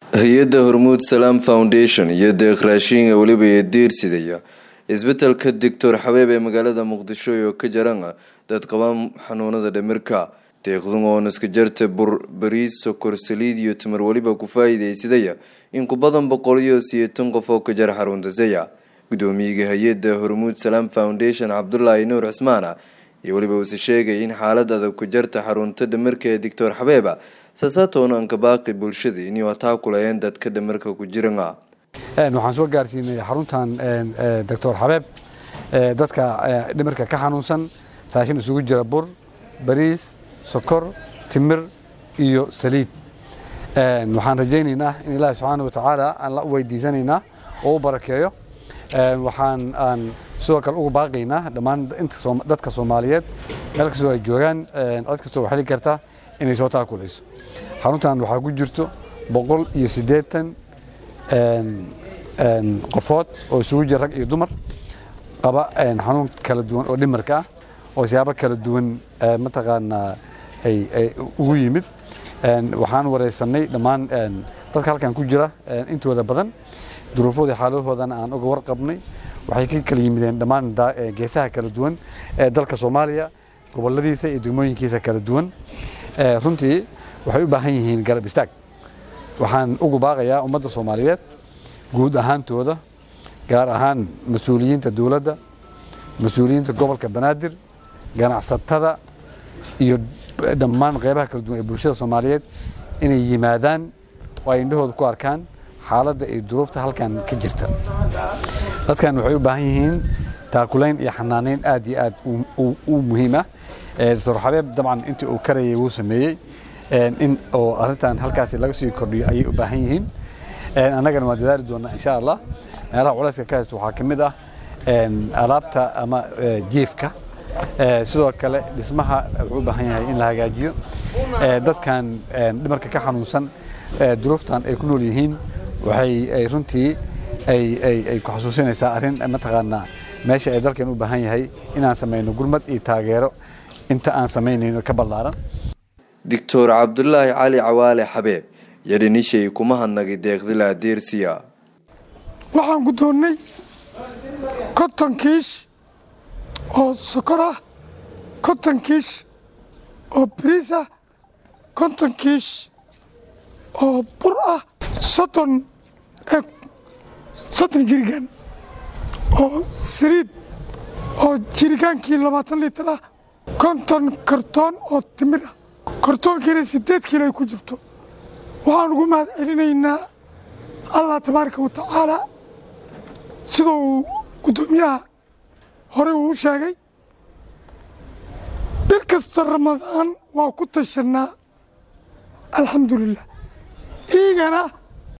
hay-adda hormuud salaam foundation iyo deeq raashiinga weliba ee diirsidaya isbetelka doctor xabeeb ee magaalada muqdisho oo ka jaran dad qabaan xanuunada dhimirka deeqdun oo naska jarta bur bariis sokor saliid iyo timir weliba ku faa-iideysadaya in ku badan boqol iyo siyeetan qof oo ka jar xaruntasaya gudoomiyaga hay-adda hormuud salaam foundation cabdulaahi nuur cismaana iyo weliba uuse sheegay in xaalad adag ku jarta xarunta dhimirka ee doctor xabeeba saasatoona anka baaqi bulshada inay wataa kulayeen dadka dhimirka ku jirana waxaan soo gaarsiinay xaruntan doctor xabeeb dadka dhimirka ka xanuunsan raashin isugu jira bur bariis sokor timir iyo saliid waxaan rajaynaynaa in ilaahi subxaana watacaala aan la weydiisanaynaa oo u barakeeyo waxaan aan sidoo kale ugu baaqaynaa dhammaan dadka soomaaliyeed meel kastoo ay joogaan cid kastoo xeli karta inay soo taakulayso xaruntan waxaa ku jirto boqol iyo siddeetan qofood oo isugu jira rag iyo dumar qaba xanuun kala duwan oo dhimarka ah oo siyaabo kala duwan mataqaanaa ay ugu yimid waxaan wareysanay dhammaan dadka halkan ku jira intooda badan duruufoodii xaaladahoodana aan uga warqabnay waxay ka kala yimideen dhammaan geesaha kala duwan ee dalka soomaaliya goboladiisa iyo degmooyinkiisa kala duwan runtii waxay u baahan yihiin garab istaag waxaan ugu baaqayaa ummadda soomaaliyeed guud ahaantooda gaar ahaan mas-uuliyiinta dowladda mas-uuliyiinta gobolka banaadir ganacsatada iyo dhammaan qeybaha kala duwan ee bulshada soomaaliyeed inay yimaadaan oo ay indhahooda ku arkaan xaaladda iyo duruufta halkan ka jirta dadkan waxay u baahan yihiin taakulayn iyo xanaaneyn aad iyo aad u muhiim ah doctor xabeeb dabcan intii uu karayay wuu sameeyey in oo arrintan halkaasi laga sii kordhiyo ayay u baahan yihiin annagana waan dadaali doonaa insha allah meelaha culayska ka haysto waxaa ka mid ah alaabta ama jiefka sidoo kale dhismaha wuxuu u baahan yahay in la hagaajiyo dadkan dhimarka ka xanuunsan duruuftan ay ku nool yihiin waxay runtii ay ku xasuusinaysaa arrin mataqaanaa meesha ay dalkan u baahan yahay inaan samayno gurmad iyo taageero inta aan samaynayno ka ballaaran doctor cabdulaahi cali cawaale xabeeb yadhanishay kuma hadnagay deeqdila adeersiya waxaan guddoonnay konton kiish oo sokor ah konton kiish oo bariis ah konton kiish oo bur ah soddon soddon jirigaan oo saliid oo jirigaankii labaatan litir ah konton kartoon oo timir ah kartoonkiina siddeed kiilo ay ku jirto waxaan ugu mahad celinaynaa allah tabaaraka wa tacaalaa sida uu guddoomiyaha horey uu u sheegay bil kasta ramadaan waa ku tashannaa alxamdulilah iigana